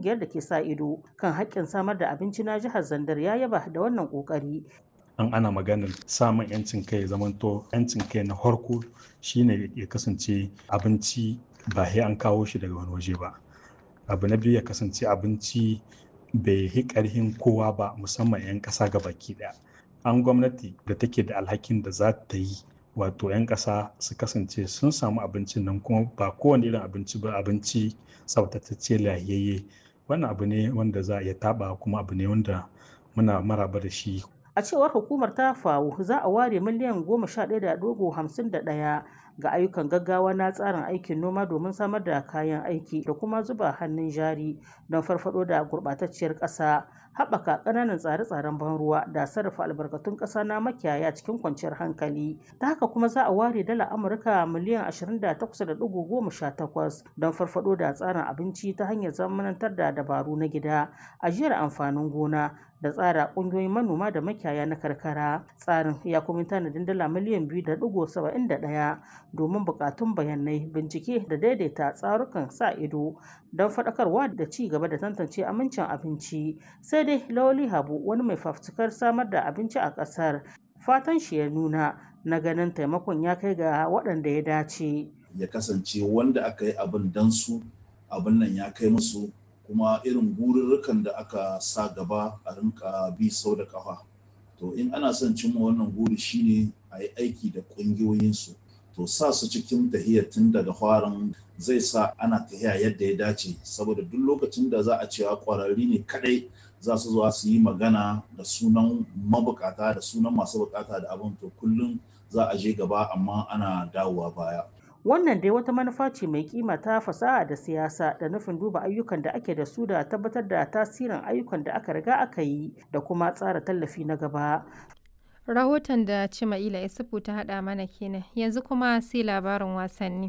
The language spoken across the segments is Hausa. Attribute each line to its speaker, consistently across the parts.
Speaker 1: kungiyar da ke sa ido kan haƙƙin samar da abinci na jihar Zandar ya yaba da wannan ƙoƙari.
Speaker 2: an ana maganar samun yancin kai ya zamanto yancin kai na harko shine ya kasance abinci ba sai an kawo shi daga wani waje ba abu na biyu ya kasance abinci bai yi ƙarhin kowa ba musamman 'yan ƙasa ga baki ɗaya an gwamnati da take da alhakin da za ta yi wato 'yan ƙasa su kasance sun samu abincin nan kuma ba kowane irin abinci ba abinci tsaftatacce lahiyayye wannan abu ne wanda za a iya taɓa kuma abu ne wanda muna maraba da shi
Speaker 1: A cewar hukumar ta fawo za a ware miliyan goma sha ɗaya da dogo hamsin da ɗaya ga ayyukan gaggawa na tsarin aikin noma domin samar da kayan aiki da kuma zuba hannun jari don farfado da gurɓatacciyar ƙasa haɓaka ƙananan tsare-tsaren ban ruwa da sarrafa albarkatun ƙasa na makiyaya cikin kwanciyar hankali ta haka kuma za a ware dala amurka miliyan 28.18 don farfado da tsarin abinci ta hanyar zamanantar da dabaru na gida ajiyar amfanin gona da tsara ƙungiyoyin manoma da makiyaya na karkara tsarin ya kuma tanadin dala miliyan 2.71 domin buƙatun bayanai bincike da daidaita tsarukan sa ido don faɗakarwa da ci gaba da tantance amincin abinci sai dai lawali habu wani mai fafutukar samar da abinci a ƙasar fatan shi ya nuna na ganin taimakon ya kai ga waɗanda ya dace
Speaker 3: ya kasance wanda aka yi abin dan su abin nan ya kai musu kuma irin gururrukan da aka sa gaba a rinka bi sau da kafa to in ana son cimma wannan guri shine a yi aiki da ƙungiyoyinsu to sa su cikin tahiyar tun daga farin zai sa ana tahiya yadda ya dace saboda duk lokacin da za a cewa ƙwararri ne kadai za su zuwa su yi magana da sunan mabukata da sunan masu bukata da abin to kullum za a je gaba amma ana dawowa baya
Speaker 1: wannan dai wata manufa ce mai kima ta fasaha da siyasa da nufin duba ayyukan da ake da su da tabbatar da tasirin ayyukan da aka riga aka yi da kuma tsara tallafi na gaba
Speaker 4: rahoton da cima'ila isufu ta haɗa mana kenan yanzu kuma sai labarin wasanni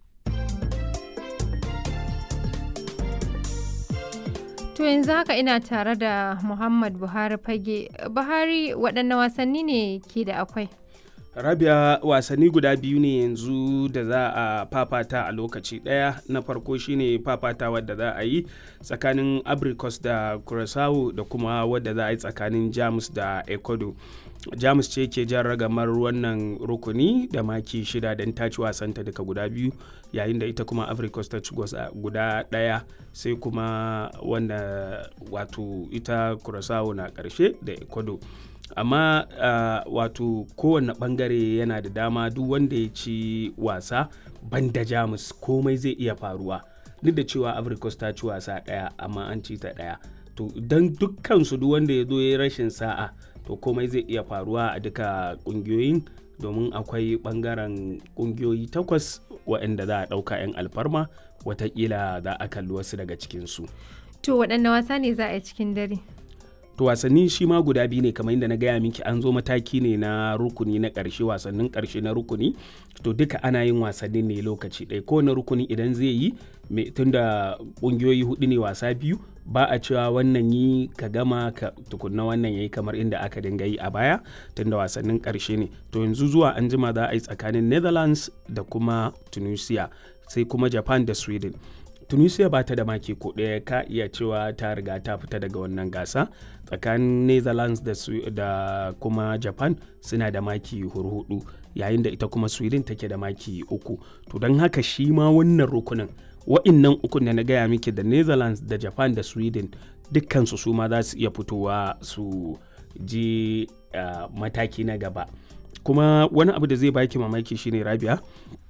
Speaker 4: To yanzu haka ina tare da Muhammad Buhari fage. Buhari waɗanne wasanni ne ke da akwai?
Speaker 5: rabia wasanni guda biyu ne yanzu da za a fafata a lokaci ɗaya na farko shine fafata wadda za a yi tsakanin abricus da curaçao da kuma wadda za a yi tsakanin jamus da ecuador jamus ce ke jan ragamar wannan rukuni da maki shida don ta ci wasanta duka guda biyu yayin da ita kuma africos ta ci guda ɗaya sai kuma wanda wato ita curaçao na ƙarshe da ecuador amma uh, wato kowane bangare yana da dama duk wanda ya ci wasa banda jamus komai zai iya faruwa duk da cewa africos ta ci wasa daya amma an ci ta daya to don dukkansu duk wanda ya zo ya rashin sa'a to komai zai iya faruwa a duka kungiyoyin domin akwai bangaren kungiyoyi takwas waɗanda za a ɗauka 'yan alfarma watakila za a kalli wasu daga cikinsu
Speaker 4: To waɗanne wasa ne za a yi cikin dare?
Speaker 5: to wasanni shi ma guda biyu ne kamar yadda na gaya miki an zo mataki ne na rukuni na ƙarshe wasannin ƙarshe na rukuni to duka ana yin wasannin ne lokaci ɗaya kowane rukuni idan zai yi tunda ƙungiyoyi hudu ne wasa biyu ba a cewa wannan yi ka gama ka tukunna wannan yayi kamar inda aka dinga yi a baya tunda wasannin ƙarshe ne to yanzu zuwa an jima za a yi tsakanin netherlands da kuma tunisia sai kuma japan da sweden tunisia ba ta da maki ko ɗaya ka iya cewa ta riga ta fita daga wannan gasa tsakanin netherlands da, da kuma japan suna da maki hurhudu yayin da ita kuma sweden take da maki uku to don haka shi ma wannan rukunin wa'innan ukun da na gaya miki da netherlands da japan da sweden dukkansu su ma za su iya fitowa su je uh, mataki na gaba kuma wani abu da zai baki mamaki shine rabia